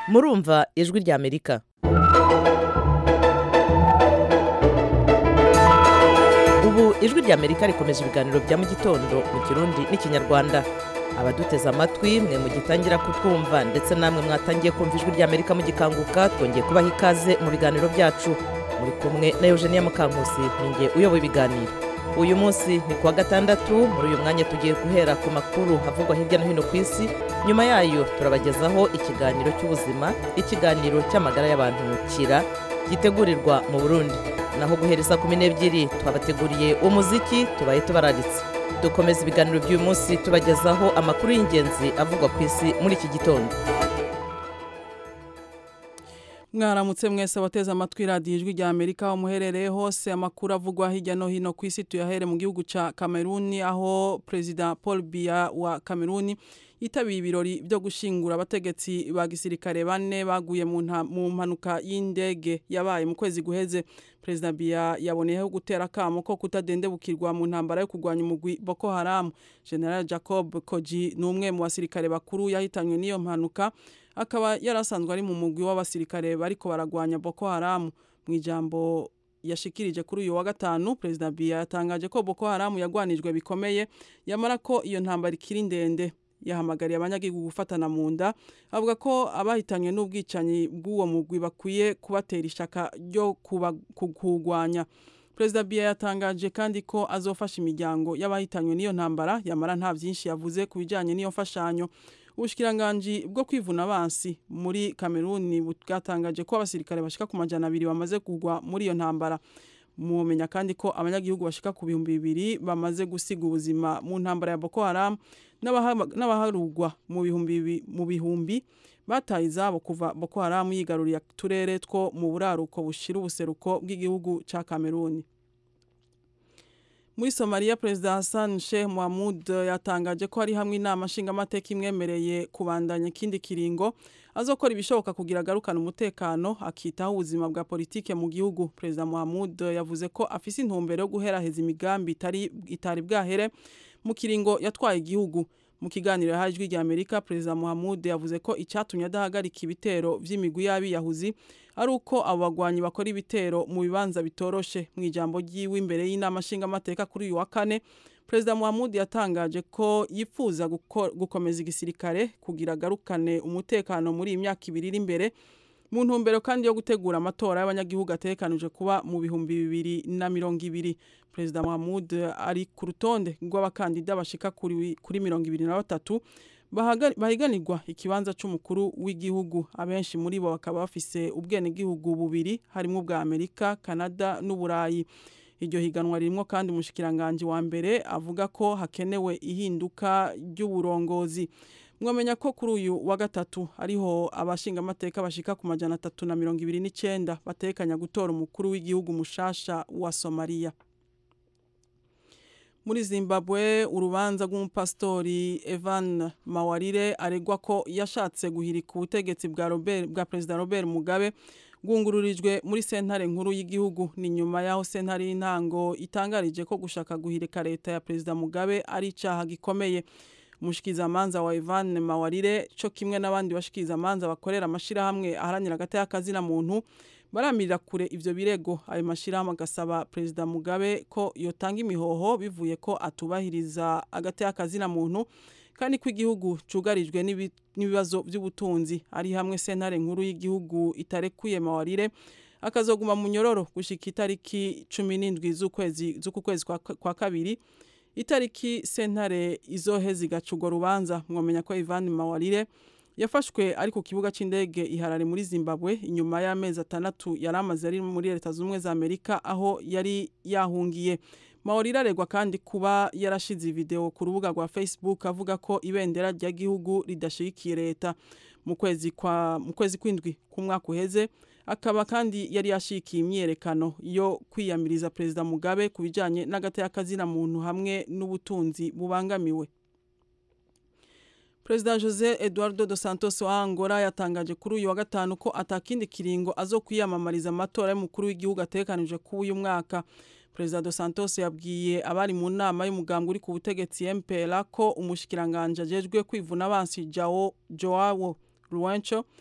murumva ijwi ry'amerika ubu ijwi ry'amerika rikomeje ibiganiro bya mu gitondo mu kirundi n'ikinyarwanda abaduteze amatwi mwe mugitangira kutwumva ndetse namwe mwatangiye kumva ijwi ry'amerika mugikanguka twongeye kubaha ikaze mu biganiro byacu muri kumwe na eugenia mukankusi ninjye uyoboye ibiganiro uyu munsi ni kuwa gatandatu muri uyu mwanya tugiye guhera ku makuru havugwa hirya no hino ku isi nyuma yayo turabagezaho ikiganiro cy'ubuzima ikiganiro cy'amagara y'abantu kira gitegurirwa mu burundi naho guhereza kumi n'ebyiri twabateguriye umuziki tubaye tubararitse dukomeza ibiganiro by'uyu munsi tubagezaho amakuru y'ingenzi avugwa ku isi muri iki gitondo mwaramutse mwese abateze amatwi radiyo ijwi rya amerika aho muherereye hose amakuru avugwa hirya no hino ku isi tuyahere mu gihugu cya kameruni aho perezida paul biya wa kameruni yitabiye ibirori byo gushingura abategetsi ba gisirikare bane baguye mu mpanuka y'indege yabaye mu kwezi guheze perezida biya yaboneyeho gutera akamo ko kutadendebukirwa mu ntambara yo kurwanya umugwi boko haramu general jacob koji ni umwe mu basirikare bakuru yahitanywe n'iyo mpanuka akaba yarasanzwe ari mu mugwi w'abasirikare bariko baragwanya boko haramu mu ijambo yashikirije kuri uyu wa gatanu perezida biya yatangaje ko boko haramu yagwanijwe bikomeye yamara ko iyo ntambara ikiri ndende yahamagariye abanyagihugu gufatana mu nda avuga ko abahitanywe n'ubwicanyi bw'uwo mugwi bakwiye kubatera ishaka ryo kuwugwanya perezida biya yatangaje kandi ko azofasha imiryango y'abahitanywe n'iyo ntambara yamara nta byinshi yavuze ku bijyanye n'iyo mfashanyo ubushikiranganji bwo kwivuna abansi muri kameruni bwatangaje ko abasirikare bashika ku majana abiri bamaze kugwa muri iyo ntambara mumenya kandi ko abanyagihugu bashika ku bihumbi bibiri bamaze gusiga ubuzima mu ntambara ya boko haramu n'abaharugwa mu bihumbi mu bihumbi bataye izabo kuva boko haramu yigaruriye uturere two mu buraruko bushira ubuseruko bw'igihugu cya kameruni muri somaliya perezida hassan sheikh mohamud yatangaje ko hari hamwe inama nshingamateka imwemereye kubandanya ikindi kiringo azokora ibishoboka kugira agarukane umutekano akitaho ubuzima bwa politike mu gihugu perezida mohamud yavuze ko afise intumbero yo guheraheza imigambi itari bwahere mu kiringo yatwaye igihugu mu kiganiro yahaye ijwi rya amerika perezida mohamud yavuze ko icyatumye adahagarika ibitero by'imigwi y'abiyahuzi ari uko abo bagwanyi bakora ibitero mu bibanza bitoroshe mu ijambo ry'iwe imbere y'inama nshingamateka kuri uyu wa kane perezida muhamud yatangaje ko yifuza gukomeza igisirikare kugira agarukane umutekano muri iyi myaka ibiri iri imbere mu ntumbero kandi yo gutegura amatora y'abanyagihugu atekanije kuba mu bihumbi bibiri na mirongo ibiri perezida muhamud ari ku rutonde rw'abakandida bashika kuri mirongo ibiri na batatu bahiganirwa ikibanza cy'umukuru w'igihugu abenshi muri bo bakaba bafise ubwenegihugu bubiri harimo ubwa amerika canada n'uburayi iryo higanwa ririmo kandi umushikiranganji wa mbere avuga ko hakenewe ihinduka ry'uburongozi mwamenya ko kuri uyu wa gatatu ariho abashingamateka bashika ku majana atatu na mirongo ibiri n'icyenda batekanya gutora umukuru w'igihugu mushasha wa somaliya muri zimbabwe urubanza rw'umupasitori evan mawarire aregwa ko yashatse guhirika ubutegetsi bwa bwa perezida robert mugabe bwungururijwe muri sentare nkuru y'igihugu ni nyuma y'aho sentare y'intango itangarije ko gushaka guhirika leta ya perezida mugabe ari icyaha gikomeye umushikizamanza wa evan mawarire cyo kimwe n'abandi bashikirizamanza bakorera amashyirahamwe aharanira agateka kazina muntu baramirira kure ivyo birego ayo mashirahamwe agasaba perezida mugabe ko yotanga imihoho bivuye ko atubahiriza agateka kazina muntu kandi ko igihugu cugarijwe n'ibibazo by'ubutunzi ari hamwe sentare nkuru y'igihugu itarekuye mawarire akazoguma mu nyororo gushika itariki cumi n'indwi z'uku kwezi kwa kabiri itariki sentare izoheza igaca urwo rubanza mwamenya ko ivan mawarire yafashwe ari ku kibuga cy'indege iharare muri zimbabwe inyuma y'amezi atandatu yari amaze ari muri leta zunze ubumwe za amerika aho yari yahungiye mawarire aregwa kandi kuba yarashize video ku rubuga rwa facebook avuga ko ibendera ry'igihugu ridashigikiye leta mu kwezi kwa mu kwezi kw'indwi k'umwaka uheze akaba kandi yari yashikiye imyerekano yo kwiyamiriza perezida mugabe ku bijyanye n'agateka kazina muntu hamwe n'ubutunzi bubangamiwe perezida jose eduardo dos santos wa angola yatangaje kuri uyu wa gatanu ko atakindi kiringo azo kwiyamamariza amatora y'umukuru w'igihugu atekanije kuri uyu mwaka perezida dos santos yabwiye abari mu nama y'umugambwe uri ku butegetsi mpera ko umushikiranganje ajejwe kwivuna abansi jao joao ruwenco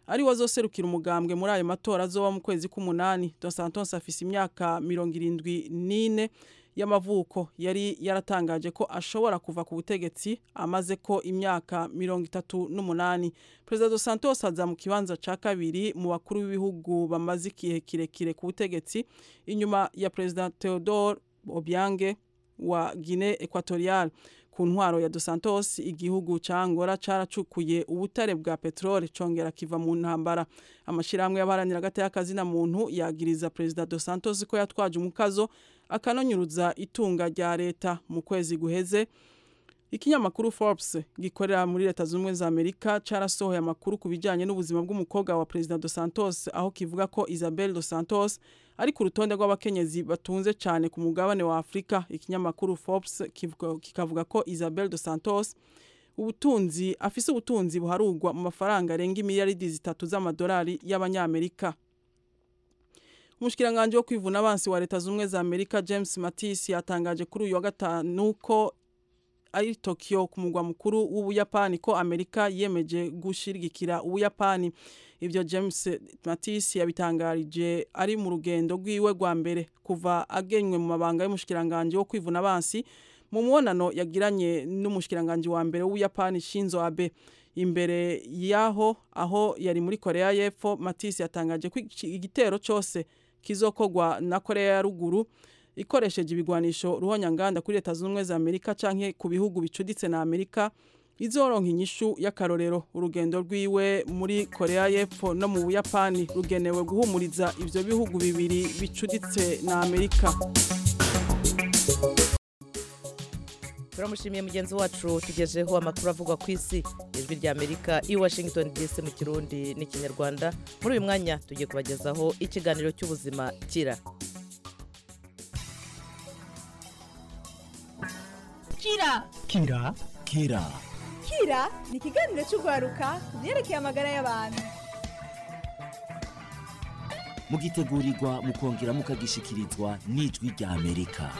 ari wazoserukira umugambwe muri ayo matora azoba mu kwezi k'umunani Dos Santos afise imyaka mirongo irindwi n'ine y'amavuko yari yaratangaje ko ashobora kuva ku butegetsi amaze ko imyaka mirongo itatu n'umunani perezida dos santos aza mu kibanza ca kabiri mu bakuru b'ibihugu bamaze igihe kirekire ku butegetsi inyuma ya perezida theodore obiange wa guinee equatorial ku ntwaro ya dos santos igihugu ca angola caracukuye ubutare bwa peteroli congera kiva mu ntambara amashirahamwe y'abaharanira agati y'akazina muntu yagiriza perezida dos santos ko yatwaje umukazo akanonyuruza itunga rya leta mu kwezi guheze ikinyamakuru Forbes gikorera muri leta z'ubumwe za Amerika carasohoye amakuru ku bijanye n'ubuzima bw'umukobwa wa Perezida dos Santos aho kivuga ko Isabel dos Santos ari ku rutonde rw'abakenyezi batunze cyane ku mugabane wa Afrika ikinyamakuru Forbes kikavuga ko Isabel dos Santos ubutunzi afise ubutunzi buharugwa mu mafaranga arenga imiliyaridi zitatu z'amadolari y'abanyamerika umushikiranganje wo kwivuna abansi wa leta z'ubumwe za Amerika James Mattis yatangaje kuri uyu wa gatanu ko ari Tokyo ku mugwa mukuru w'Ubuyapani ko Amerika yemeje gushirigikira Ubuyapani ivyo James Mattis yabitangarije ari mu rugendo rwiwe rwa mbere kuva agenywe mu mabanga y'umushikiranganje wo kwivuna abansi mu mwonano yagiranye n'umushikiranganje wa mbere w'Ubuyapani Shinzo Abe imbere yaho aho yari muri Korea y'Epfo Mattis yatangaje ko igitero cyose kizokogwa na Korea ya ruguru ikoresheje ibigwanisho ruhonyanganda kuri leta z'ubumwe za Amerika canke ku bihugu bicuditse na Amerika izoronka inyishu y'akarorero urugendo rwiwe muri Korea y'Epfo no mu Buyapani rugenewe guhumuriza ivyo bihugu bibiri bicuditse na Amerika turamushimiye mugenzi wacu tugejeho amakuru avugwa ku isi ijwi rya amerika i washington dc mu kirundi n'ikinyarwanda muri uyu mwanya tugiye kubagezaho ikiganiro cy'ubuzima kira kira kira kira kira ni ikiganiro cy'urwaruka ku byerekeye amagara y'abantu mugitegurirwa mukongera mukagishikirizwa n'ijwi rya amerika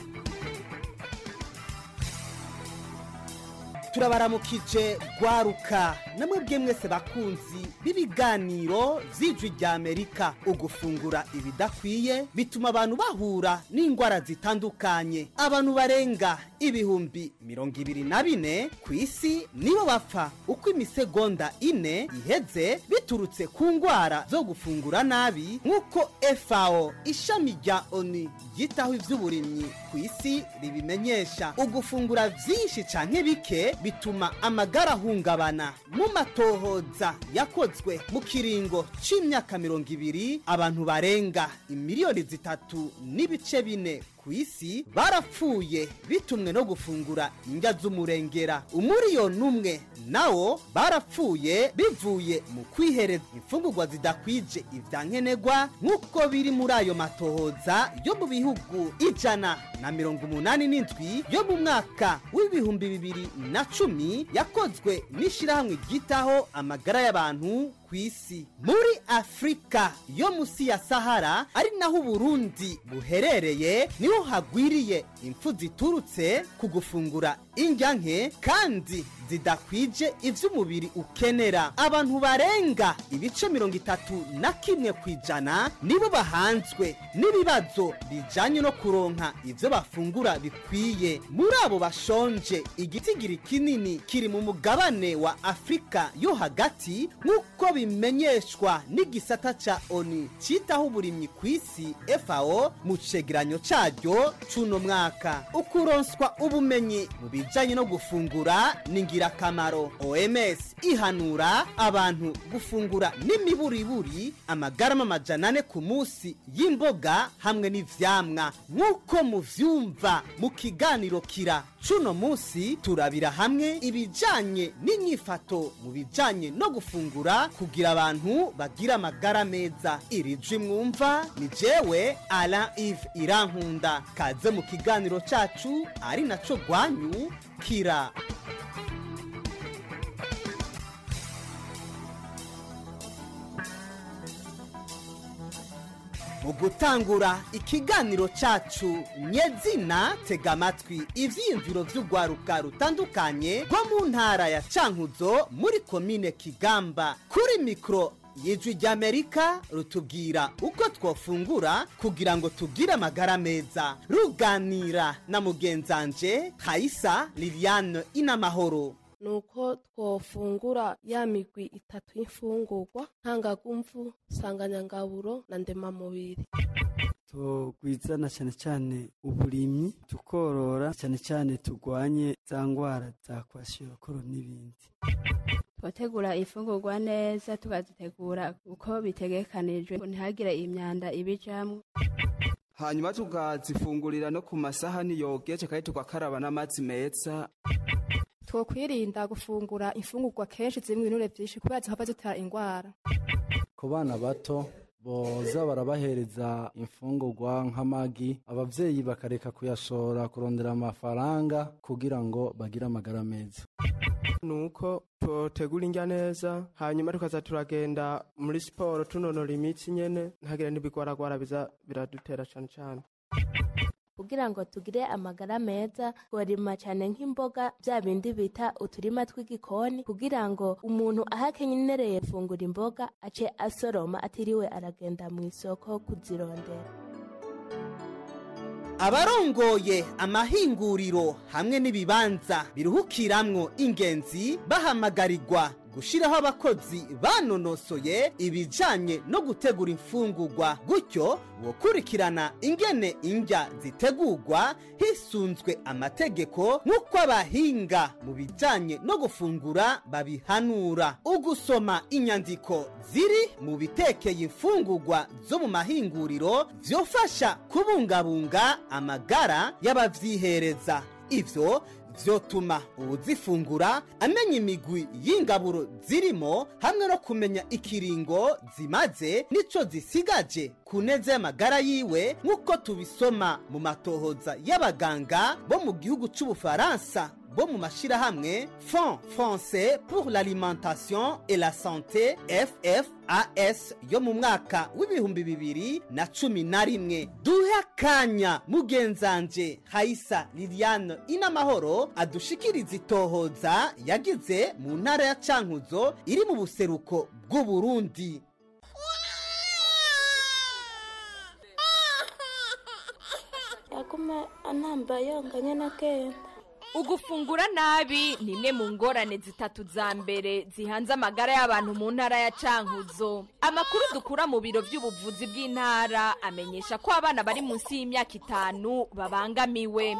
turabaramukije rwaruka namwe mwese bakunzi b'ibiganiro by'ijwi rya amerika ugufungura ibidakwiye bituma abantu bahura n'indwara zitandukanye abantu barenga ibihumbi mirongo ibiri na bine ku isi nibo bapfa uko imisegonda ine iheze biturutse ku ndwara zo gufungura nabi nk'uko fao ishami rya oni ryitaho iby'uburimyi ku isi ribimenyesha ugufungura byinshi cyane bike bituma amagara ahungabana mu matohoza yakozwe mu kiringo c'imyaka mirongo ibiri abantu barenga imiliyoni zitatu n'ibice bine ku isi barapfuye bitumwe no gufungura indya z'umurengera umuriyoni umwe nawo barapfuye bivuye mu kwihereza imfungurwa zidakwije ibya nkenerwa nk'uko biri muri ayo matohoza yo mu bihugu ijana na mirongo umunani n'indwi yo mu mwaka w'ibihumbi bibiri na cumi yakozwe n'ishyirahamwe ryitaho amagara y'abantu ku isi muri afurika yo munsi ya sahara ari naho uburundi buherereye niho hagwiriye impfu ziturutse ku gufungura indya nke kandi zidakwije iby'umubiri ukenera abantu barenga ibice mirongo itatu na kimwe ku ijana nibo bahanzwe n'ibibazo bijyanye no kuronka ibyo bafungura bikwiye muri abo bashonje igitigiri kinini kiri mu mugabane wa afurika yo hagati nk'uko bimenyeshwa n'igisata ca oni cyitaho uburimyi ku isi fao mu cegeranyo caryo c'uno mwaka ukuronswa ubumenyi mu bijanye no gufungura ni ingirakamaro oms ihanura abantu gufungura n'imiburiburi amagarama amajana ane ku munsi y'imboga hamwe n'ivyamwa nk'uko muvyumva mu kiganiro kira c'uno munsi turabira hamwe ibijanye n'inyifato mu bijanye no gufungura kugira abantu bagira amagara meza iri jwi mwumva ni jewe alain ive irankunda kaze mu kiganiro cacu ari naco rwanyu kira mu gutangura ikiganiro cacu nyezina tega amatwi ivyiyumviro vy'urwaruka rutandukanye rwo mu ntara ya cankuzo muri komine kigamba kuri mikoro y'ijwi ry'amerika rutubwira uko twofungura kugira ngo tugire amagara meza ruganira na mugenzanje hayisa liliane inamahoro nuko twofungura ya migwi itatu y'imfungurwa ntangagumvu nsanganyangaburo na ndemamubiri tugwizana cyane cyane uburimyi tukorora cyane cyane turwanye za ndwara za kwashiokoro n'ibindi twategura ifungurwa neza tukazitegura uko bitegekanijwe ntihagire imyanda ibijamwo hanyuma tukazifungurira no ku masahani yogeje kandi tugakaraba n'amazi meza twokwirinda gufungura imfungurwa kenshi zirimo ibinure byinshi kubera zihava zitera indwara ku bana bato boza barabahereza imfungurwa nk'amagi abavyeyi bakareka kuyashora kurondera amafaranga kugira ngo bagire amagara meza nuko tutegura indya neza hanyuma tukaza turagenda muri siporo tunonora imitsi nyene ntagire n'ibigwaragwara biza biradutera cane cane kugira ngo tugire amagara meza tworima cyane nk'imboga bya bindi bita uturima tw'igikoni kugira ngo umuntu aho akenyereye gufungura imboga ace asoroma atiriwe aragenda mu isoko kuzirondera abarongoye amahinguriro hamwe n'ibibanza biruhukiramwo ingenzi bahamagarirwa gushiraho abakozi banonosoye ibijanye no gutegura imfungurwa gutyo wokurikirana ingene indya zitegurwa hisunzwe amategeko nk'uko abahinga mu bijanye no gufungura babihanura ugusoma inyandiko ziri mu bitekeye imfungurwa zo mu mahinguriro vyofasha kubungabunga amagara y'abavyihereza ivyo vyotuma uwuzifungura amenya imigwi y'ingaburo zirimo hamwe no kumenya ikiringo zimaze nico zisigaje ku neza y'amagara yiwe nk'uko tubisoma mu matohoza y'abaganga bo mu gihugu c'ubufaransa bo mu mashirahamwe fond français pour l'alimentation et la santé ffas yo mu mwaka w'ibihumbi bibiri na cumi na rimwe duhe akanya mugenzanje hayisa liliane inamahoro adushikiriza itohoza yagize mu ntara ya cankuzo iri mu buseruko bw'uburundi yaguma anamba yonganye na kenda ugufungura nabi ni imwe mu ngorane zitatu za mbere zihanze amagara y'abantu mu ntara ya cankuzo amakuru dukura mu biro by'ubuvuzi bw'intara amenyesha ko abana bari munsi y'imyaka itanu babangamiwe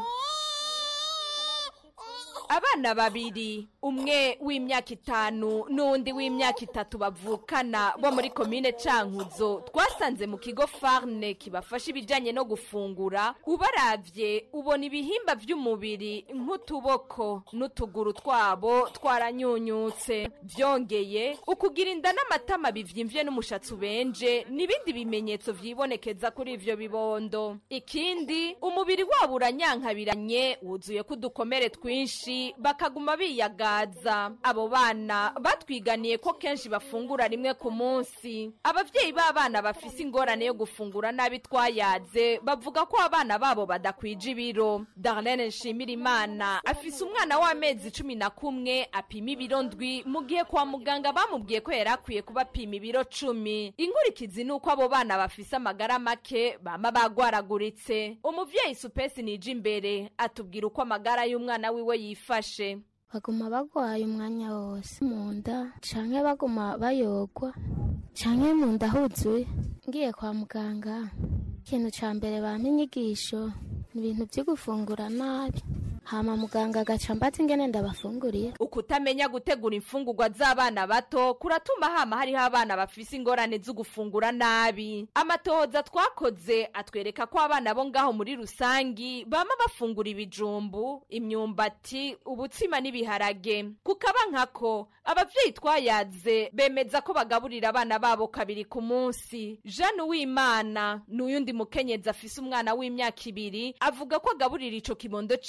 abana babiri umwe w'imyaka itanu n'undi w'imyaka itatu bavukana bo muri komine cankuzo twasanze mu kigo farne kibafasha ibijyanye no gufungura ubaravye ubona ibihimba by'umubiri nk'utuboko n'utuguru twabo twaranyunyutse byongeye ukugira inda n'amatama bivyimvye n'umushatsi ubenje n'ibindi bimenyetso vyibonekeza kuri ivyo bibondo ikindi umubiri wabo uranyankabiranye wuzuyeko udukomere twinshi bakaguma biyagaza abo bana batwiganiye ko kenshi bafungura rimwe ku munsi abavyeyi b'abana bafise ingorane yo gufungura nabi twayaze bavuga ko abana babo badakwije ibiro darlene nshimirimana afise umwana w'amezi cumi na kumwe apima ibiro ndwi mu gihe kwa muganga bamubwiye ko yari akwiye kuba apima ibiro cumi inkurikizi ni uko abo bana bafise amagara make bama bagwaraguritse umuvyeyi supesi nije imbere atubwira uko amagara y'umwana wiwe yifashe baguma bagwaye umwanya wose mu nda canke baguma bayogwa canke mu nda huzuye ngiye kwa muganga ikintu ca mbere bampa inyigisho ni ibintu vyo gufungura nabi hama muganga agaca mbaza ingene ndabafunguriye ukutamenya gutegura imfungurwa z'abana bato kuratuma hama hariho abana bafise ingorane zo gufungura nabi amatohoza twakoze atwereka ko abana bo ngaho muri rusangi bama bafungura ibijumbu imyumbati ubutsima n'ibiharage kukaba nkako abavyeyi twayaze bemeza ko bagaburira abana babo kabiri ku munsi jeanne uwimana n'uyundi mukenyezi afise umwana w'imyaka ibiri avuga ko agaburira ico kibondo ciwe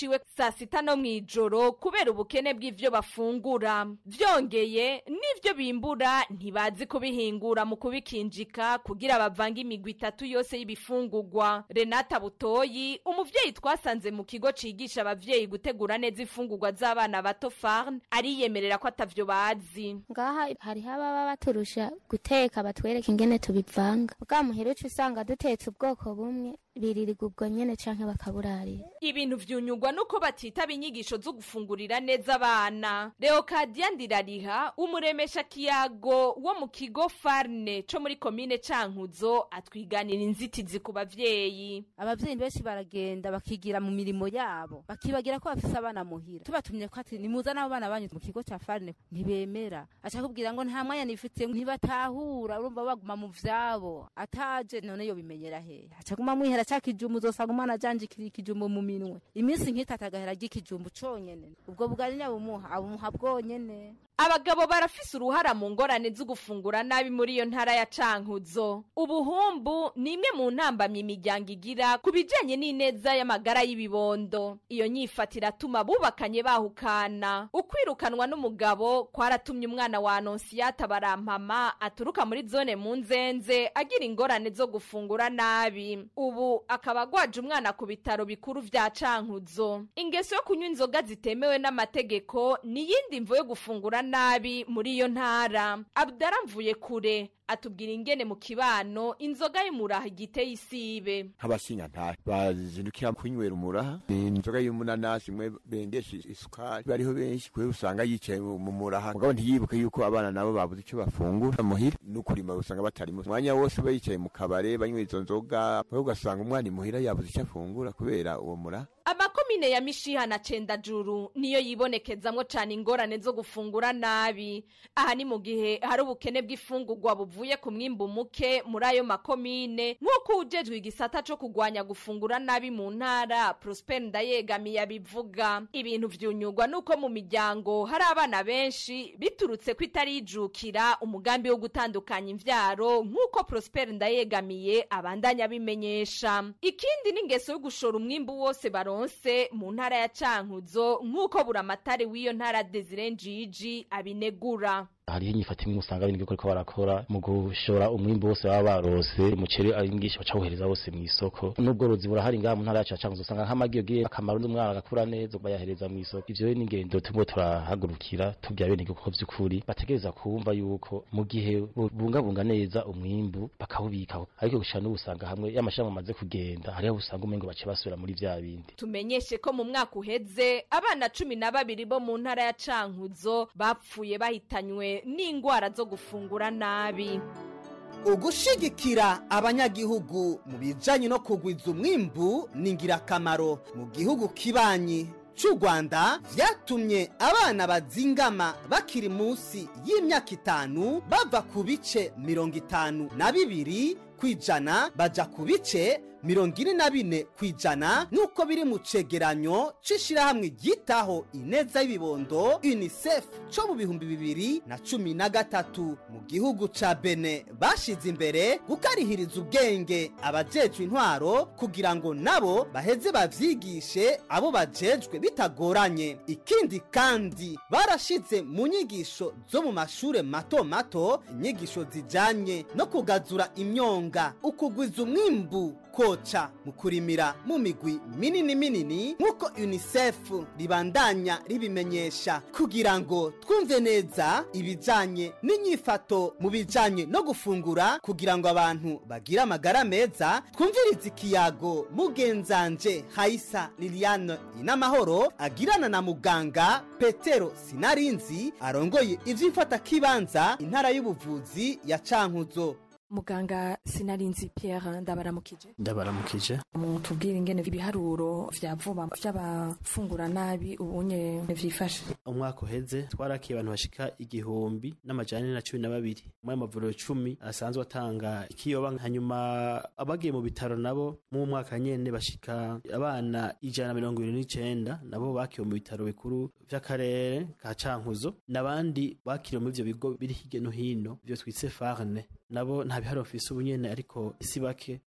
saa sita no mu ijoro kubera ubukene bw'ivyo bafungura vyongeye n'ivyo bimbura ntibazi kubihingura mu kubikinjika kugira bavange imigwi itatu yose y'ibifungurwa renata butoyi umuvyeyi twasanze mu kigo cigisha abavyeyi gutegura neza imfungurwa z'abana bato farn ariyemerera ko atavyo bazi ngaha hariho ababa baturusha guteka batwereka ingene tubivanga bwa muhira uca usanga dutetse ubwoko bumwe biririrwa ubwo nyene canke bakaburarira ibintu vyunyugwa nuko batitaba inyigisho zo gufungurira neza abana leokadiya ndirariha umuremesha kiyago wo mu kigo farne co muri komine cankuzo atwiganira inzitizi ku bavyeyi abavyeyi benshi baragenda bakigira mu mirimo yabo bakibagira ko bafise abana muhira tubatumye ko ati nimuza n'abo bana banyu mu kigo ca farne ntibemera aca kubwira ngo nta mwanya nifite ntibatahura urumva baguma mu vyabo ataje none yo bimenyera hehe aca guma mwihera ca kijumbu uzosanga umwana ajanjikira ikijumbu mu minwe iminsi nk'itatu agahera ry'ikijumbu conyene ubwo bugari nyabumuha abumuha bwonyene abagabo barafise uruhara mu ngorane zo gufungura nabi muri iyo ntara ya cankuzo ubuhumbu ni imwe mu ntambamyi imiryango igira ku bijanye n'ineza y'amagara y'ibibondo iyo nyifata iratuma bubakanye bahukana ukwirukanwa n'umugabo kwaratumye umwana wa anonsiyata barampama aturuka muri zone mu nzenze agira ingorane zo gufungura nabi ubu akaba agwaje umwana ku bitaro bikuru vya cankuzo ingeso yo kunywa inzoga zitemewe n'amategeko ni iyindi mvo yo gufungura nabi muri iyo ntara abdara mvuye kure atubwira ingene mu kibano inzoga y'umuraha igiteye isibe nk'abashingantahe bazindukira kunywera umuraha ni inzoga y'umunanasi imwe bengesha isukari bariho benshi kubera usanga yicaye mu muraha mugabo ntiyibuke yuko abana nabo babuze icyo bafungura muhira n'ukurima usanga batarimo umwanya wose ba yicaye mu kabare banywa izo nzoga mugabo ugasanga umwana imuhira yabuze icyo afungura kubera uwo muraha amakomine ya mishiha na cendajuru niyo yibonekezamwo cane ingorane zo gufungura nabi aha ni mu gihe hari ubukene bw'ifungurwa buvuye ku mwimbu muke muri ayo makomine nk'uko ujejwe igisata co kugwanya gufungura nabi mu ntara prosper ndayegamiye abivuga ibintu vyunyugwa nuko mu miryango hari abana benshi biturutse ko itarijukira umugambi wo gutandukanya imvyaro nk'uko prosper ndayegamiye abandanya abimenyesha ikindi n'ingeso yo gushora umwimbu wose baro baronse mu ntara ya cankuzo nk'uko buramatari w'iyo ntara desire njiji abinegura hariho inyifato imwe usanga bindi ko barakora mu gushora umwimbu wose baba barose umuceri ari mwinshi bacawuhereza wose mu isoko n'ubworozi burahari ngaha mu ntara yacu ya cankuzo usanga nk'amagi yogiye akamaro n'umwana agakura neza bayahereza mu isoko ivyo rero n'ingendo turimo turahagurukira tubwira bene ko vy'ukuri bategereza kumva yuko mu gihe bungabunga neza umwimbu bakawubikaho ariko gushira n'ubu usanga hamwe y'amashami amaze kugenda hariho usanga umengo bace basubira muri vya bindi tumenyeshe ko mu mwaka uheze abana cumi na babiri bo mu ntara ya cankuzo bapfuye bahitanywe n'indwara zo gufungura nabi ugushigikira abanyagihugu mu bijanye no kugwiza umwimbu ni ingirakamaro mu gihugu kibanyi cy'u rwanda vyatumye abana bazingama bakiri munsi y'imyaka itanu bava ku bice mirongo itanu na bibiri ku ijana baja ku bice mirongo ine na bine ku ijana nk'uko biri mu cegeranyo c'ishirahamwe ryitaho ineza y'ibibondo unicef co mu bihumbi bibiri na cumi na gatatu mu gihugu ca bene bashize imbere gukarihiriza ubwenge abajejwe intwaro kugira ngo nabo baheze bavyigishe abo bajejwe bitagoranye ikindi kandi barashize mu nyigisho zo mu mashure mato mato inyigisho zijanye no kugazura imyonga ukugwiza umwimbu koca mu kurimira mu migwi minini minini nk'uko unicef ribandanya ribimenyesha kugira ngo twumve neza ibijanye n'inyifato mu bijanye no gufungura kugira ngo abantu bagire amagara meza twumvirize ikiyago mugenzanje hayisa liliane inamahoro agirana na muganga petero sinarinzi arongoye ivy'imfatakibanza intara y'ubuvuzi ya cankuzo muganga sinarinzi Pierre ndabaramukije ndabaramukije mutubwire ingene ibiharuro vya vuba vy'abafungura nabi ubunye vyifashe umwaka uheze twarakiye abantu bashika igihumbi n'amajana na cumi na babiri muri amavuriro cumi asanzwe atanga ikiyoba hanyuma abagiye mu bitaro nabo mu mwaka nyene bashika abana ijana na mirongo ibiri n'icenda nabo bakiwe mu bitaro bikuru vy'akarere ka cankuzo n'abandi bakiriwe muri ivyo bigo biri hirya no hino ivyo twise farne nabo nta bihari bafise ubunyene ariko si bake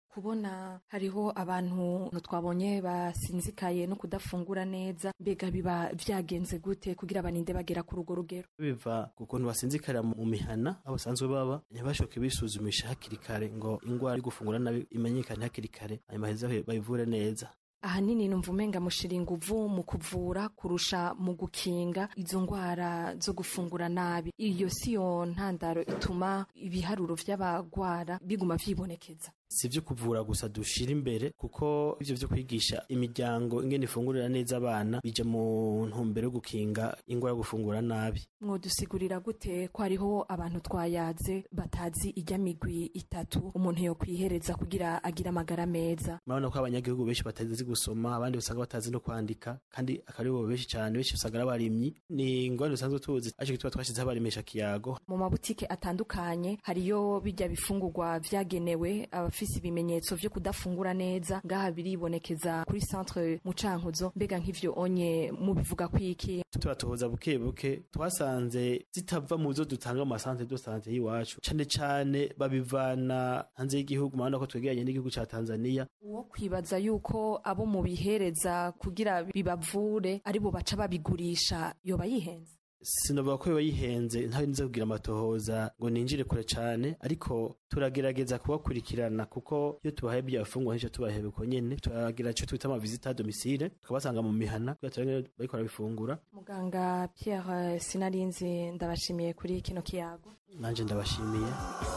kubona hariho abantu twabonye basinzikaye no kudafungura neza mbega biba vyagenze gute kugira baninde bagera ku rugo rugero biva ku kuntu basinzikarira mu mihana aho basanzwe baba ntibashoke bisuzumisha hakiri kare ngo ingwara yo gufungura nabi imenyekane hakiri kare hanyuma heza bayivure neza ahanini numva umenga mushira inguvu mu kuvura kurusha mu gukinga izo ngwara zo gufungura nabi iyo siyo ntandaro ituma ibiharuro vy'abagwara biguma vyibonekeza si ibyo kuvura gusa dushira imbere kuko ibyo byo kwigisha imiryango ingene ifungurira neza abana bija mu ntumbero yo gukinga ingwara yo gufungura nabi mwodusigurira gute ko hariho abantu twayaze batazi ijya migwi itatu umuntu yo kwihereza kugira agire amagara meza murabona ko abanyagihugu benshi batazi gusoma abandi usanga batazi no kwandika kandi akari bo benshi cyane benshi usanga ari abarimyi ni ingwara dusanzwe tuzi aje gituma twashyizeho abarimisha kiyago mu mabutike atandukanye hariyo bijya bifungurwa vyagenewe abafise ibimenyetso vyo kudafungura neza ngaha biribonekeza kuri centre mu cankuzo mbega nk'ivyo onye mubivuga kwiki turatohoza buke buke twasanze zitava mu zo dutanga mu masantere de sante y'iwacu cane cane babivana hanze y'igihugu murabona ko twegeranye n'igihugu ca tanzania uwo kwibaza yuko abo mubihereza kugira bibavure aribo baca babigurisha yoba yihenze sinovuga ko biba yihenze ntawe niza kugira amatohoza ngo ninjire kure cane ariko turagerageza kubakurikirana kuko iyo tubahaye byafungwa nk'icyo tubahaye uko nyene turagira ico twita amavisita domicile tukabasanga mu mihana kugira turabe bariko barabifungura muganga Pierre Sinarinzi ndabashimiye kuri kino kiyago nanje ndabashimiye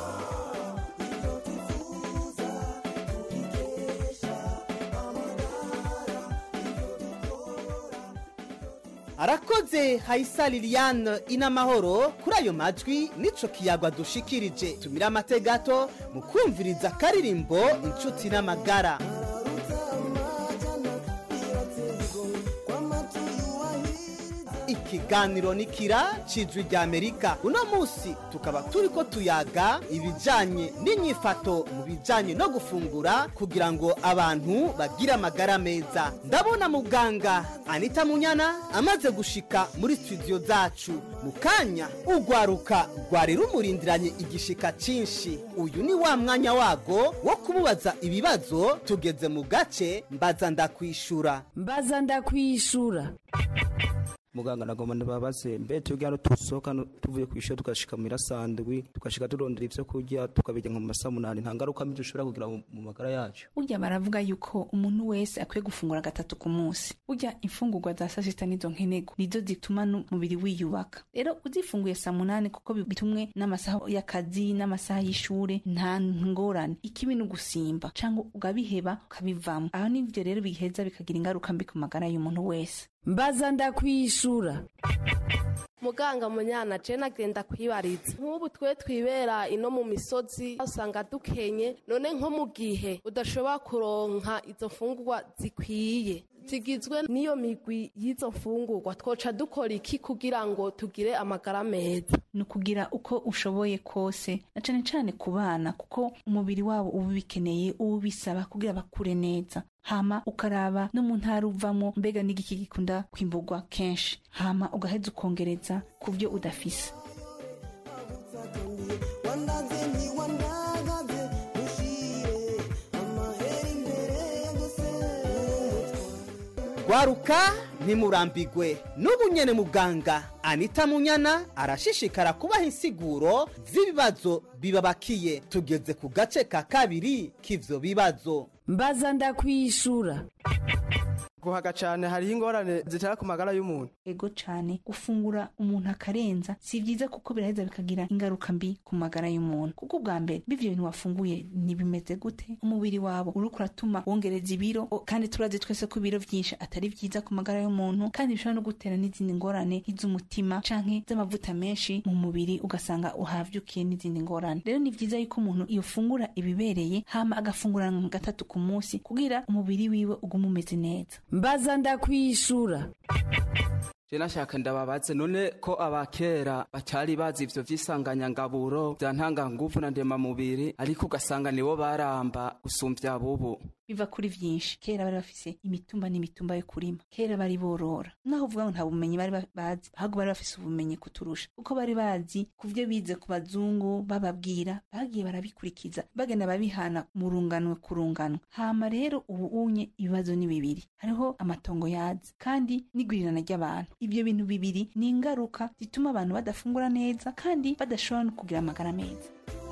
arakoze hayisa liliane inamahoro kuri ayo majwi nico kiyagwa dushikirije tumira amate gato mu kumviriza akaririmbo inshuti n'amagara ikiganiro ni kira cijwi rya amerika uno munsi tukaba turiko tuyaga ibijanye n'inyifato mu bijanye no gufungura kugira ngo abantu bagire amagara meza ndabona muganga anita munyana amaze gushika muri studio zacu mu kanya urwaruka rwari rumurindiranye igishika cinshi uyu ni wa mwanya wago wo kumubaza ibibazo tugeze mu gace mbaza ndakwishura mbaza ndakwishura muganga nagomba ndababaze mbe twebwe hano tusohoka no- tuvuye ku ishuri tugashika mu irasandwi tugashika turondera ivyo kurya tukabirya nka mu masaha munani nta ngaruka mbi dushobora kugira mu mu magara yacu burya baravuga yuko umuntu wese akwiye gufungura gatatu ku munsi burya imfungurwa za saa sita nizo nkenego nizo zituma n'umubiri wiyubaka rero uzifunguye saa munani kuko bi- bitumwe n'amasaha y'akazi n'amasaha y'ishure nta ngorane ikibi ni ugusimba cyangwa ugabiheba ukabivamo aho nivyo rero biheza bikagira ingaruka mbi ku magara y'umuntu wese mbaza ndakwishura muganga munyana je nagenda kwibariza nk'ubu twe twibera ino mu misozi usanga dukenye none nko mu gihe udashobora kuronka izo mfungurwa zikwiye zigizwe n'iyo migwi y'izo mfungurwa twoca dukora iki kugira ngo tugire amagara meza ni ukugira uko ushoboye kose na cane cane ku bana kuko umubiri wabo uba ubikeneye uba ubisaba kugira bakure neza hama ukaraba no mu ntara uvamo mbega n'igiki gikunda kwimburwa kenshi hama ugaheza ukongereza ku byo udafise gwaruka ntimurambigwe n'ubu nyene muganga anita munyana arashishikara kubaha insiguro z'ibibazo bibabakiye tugeze ku gace ka kabiri k'ivyo bibazo mbaza ndakwishura guhaga cane hariho ingorane zitera ku magara y'umuntu ego cane gufungura umuntu akarenza si vyiza kuko biraheza bikagira ingaruka mbi ku magara y'umuntu kuko ubwa mbere bivyo bintu wafunguye ntibimeze gute umubiri wabo uriko uratuma wongereza ibiro o- kandi turazi twese ko ibiro vyinshi atari vyiza ku magara y'umuntu kandi bishobora no gutera n'izindi ngorane nk'iz'umutima canke z'amavuta menshi mu mubiri ugasanga uhavyukiye n'izindi ngorane rero ni vyiza yuko umuntu yofungura ibibereye hama agafungura nka gatatu ku munsi kugira umubiri wiwe ugume umeze neza mbaza ndakwishura je nashaka ndababaze none ko abakera batari bazi ivyo vy'isanganyangaburo vya ntanganguvu na ndemamubiri ariko ugasanga nibo baramba gusumvya bubu biva kuri vyinshi kera bari bafise imitumba n'imitumba yo kurima kera bari borora naho uvuga ngo nta bumenyi bari ba- bazi ahubwo bari bafise ubumenyi kuturusha kuko bari bazi ku vyo bize ku bazungu bababwira bagiye barabikurikiza bagenda babihana mu runganwe ku runganwe hama rero ubu unye ibibazo ni bibiri hariho amatongo yazi kandi n'igwirirana ry'abantu ibyo bintu bibiri ni ingaruka zituma abantu badafungura neza kandi badashobora no kugira amagara meza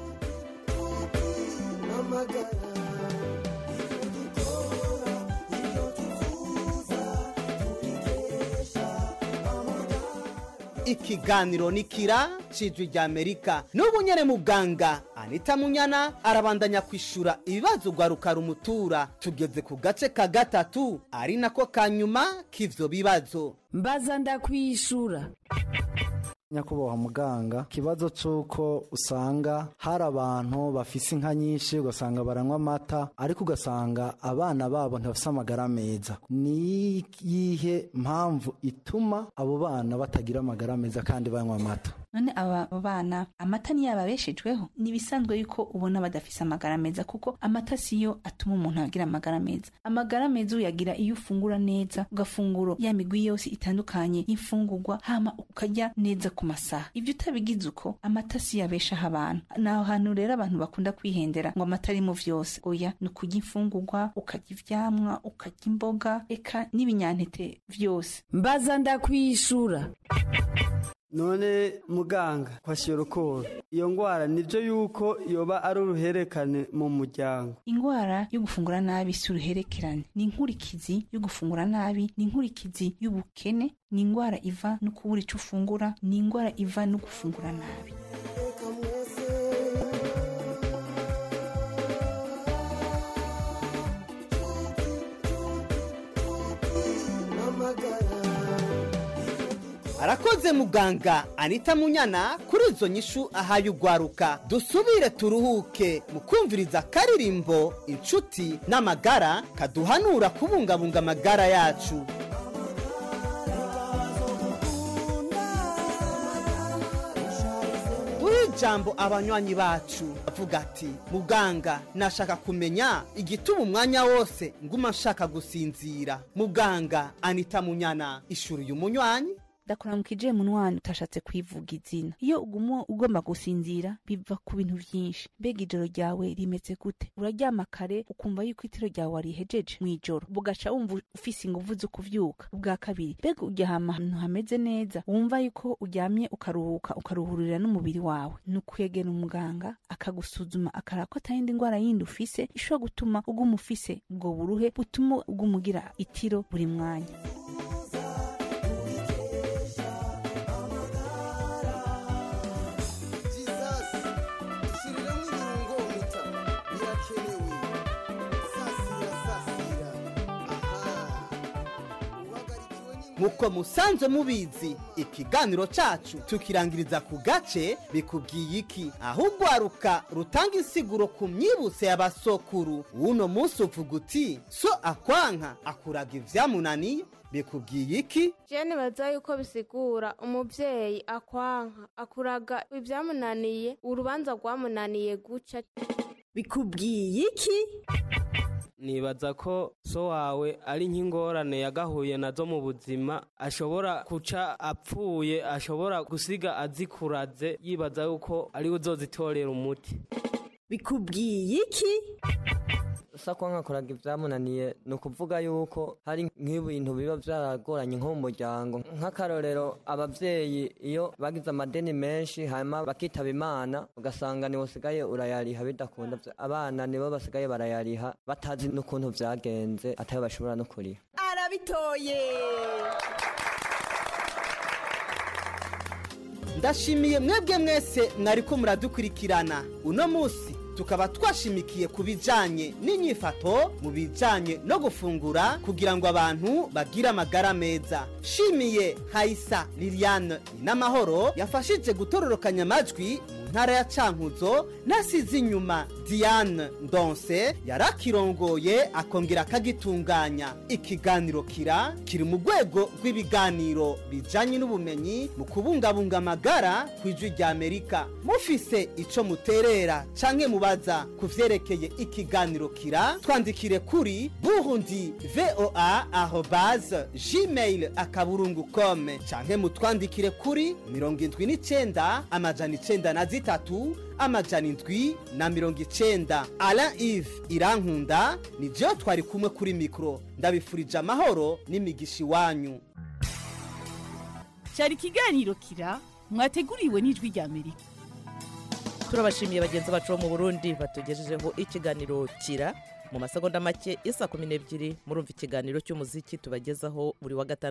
ikiganiro ni kira cijwi rya amerika n'ubu nyene muganga anita munyana arabandanya kwishura ibibazo ugwaruka rumutura tugeze ku gace ka gatatu ari nako ka nyuma k'ivyo bibazo mbaza ndakwishura nyakubahwa muganga ikibazo cy'uko usanga hari abantu bafise inka nyinshi ugasanga baranywa amata ariko ugasanga abana babo ntibafise amagara meza ni iyihe mpamvu ituma abo bana batagira amagara meza kandi banywa amata none aba bana amata niyo ababeshejweho ni ibisanzwe yuko ubona badafise amagara meza kuko amata siyo atuma umuntu agira amagara meza amagara meza uyagira iyo ufungura neza ugafungura ya migwi yose itandukanye y'imfungurwa hama ukarya neza ku masaha ibyo utabigize uko amata siyo abeshaho abantu ni aho hantu rero abantu bakunda kwihendera ngo amata ari mu vyose oya ni ukurya imfungurwa ukarya ivyamwa ukarya imboga eka n'ibinyantete vyose mbaza ndakwishura none muganga kwashyira urukundo iyo ndwara nibyo yuko yoba ari uruherekane mu muryango ingwara yo gufungura nabi si uruherekerane ni inkurikizi yo gufungura nabi ni inkurikizi y'ubukene ni ingwara iva no kubura icyo ufungura ni ingwara iva no gufungura nabi arakoze muganga anita munyana kuri izo nyishu ahaye ugwaruka dusubire turuhuke mu kumviriza akaririmbo inshuti n'amagara kaduhanura kubungabunga amagara yacu duhe ijambo abanywanyi bacu avuga ati muganga nashaka kumenya igituma umwanya wose nguma nshaka gusinzira muganga anita munyana ishuri uyu munywanyi ndakuramukije munwani utashatse kwivuga izina iyo uguma ugomba gusinzira biva ku bintu byinshi mbega ijoro ryawe rimeze gute uraryama kare ukumva yuko itiro ryawe warihejeje mu ijoro bugaca wumva ufise inguvu zo kuvyuka ubwa kabiri mbega uryama ahantu hameze neza wumva yuko uryamye ukaruhuka ukaruhurira n'umubiri wawe ni ukwegera umuganga akagusuzuma akaraba ko atayindi ndwara yindi ufise ishobora gutuma uguma ufise ubwo buruhe butuma uguma ugira itiro buri mwanya nk'uko musanzwe mubizi ikiganiro cacu tukirangiriza ku gace bikubwiye iki aho ugwaruka rutanga insiguro ku myibutse y'abasokuru uno munsi uvuga uti so akwanka akuraga ivyamunaniye bikubwiye iki jene baza yuko bisigura umuvyeyi akwanka akuraga ibyamunaniye urubanza rwamunaniye guca bikubwiye iki nibaza ko so wawe ari nk'ingorane yagahuye nazo mu buzima ashobora guca apfuye ashobora gusiga azikuraze yibaza yuko ariwe uzozitorera umuti bikubwiye iki sakwa nkakoraga ibyamunaniye ni ukuvuga yuko hari nk'ibintu biba byaragoranye nko mu muryango nk'akarorero ababyeyi iyo bagize amadeni menshi hanyuma bakitaba imana ugasanga niwe usigaye urayariha bidakunda abana nibo basigaye barayariha batazi n'ukuntu byagenze atayo bashobora no kuriha arabitoye ndashimiye mwebwe mwese mwariko muradukurikirana uno munsi tukaba twashimikiye ku bijanye n'inyifato mu bijanye no gufungura kugira ngo abantu bagire amagara meza shimiye hayisa liliane n'amahoro yafashije gutororokanya amajwi mu ntara ya cankuzo nasize inyuma diane ndonse yarakirongoye akongera akagitunganya ikiganiro kira kiri mu rwego rw'ibiganiro bijanye n'ubumenyi mu kubungabunga amagara ku ijwi rya amerika mufise ico muterera canke mubaza ku vyerekeye ikiganiro kira twandikire kuri burundi voa arobase gmail akaburungu com canke mutwandikire kuri mirongo indwi n'icenda amajana icenda na zitatu amajana indwi na mirongo icenda alain ive irankunda ni jewe twari kumwe kuri mikoro ndabifurije amahoro n'imigisha iwanyu cyari ikiganiro kira mwateguriwe n'ijwi rya amerika turabashimiye bagenzi bacu bo mu burundi batugejejeho ikiganiro kira mu masegonda make isa kumi n'ebyiri murumva ikiganiro cy'umuziki tubagezaho buri wa gatanu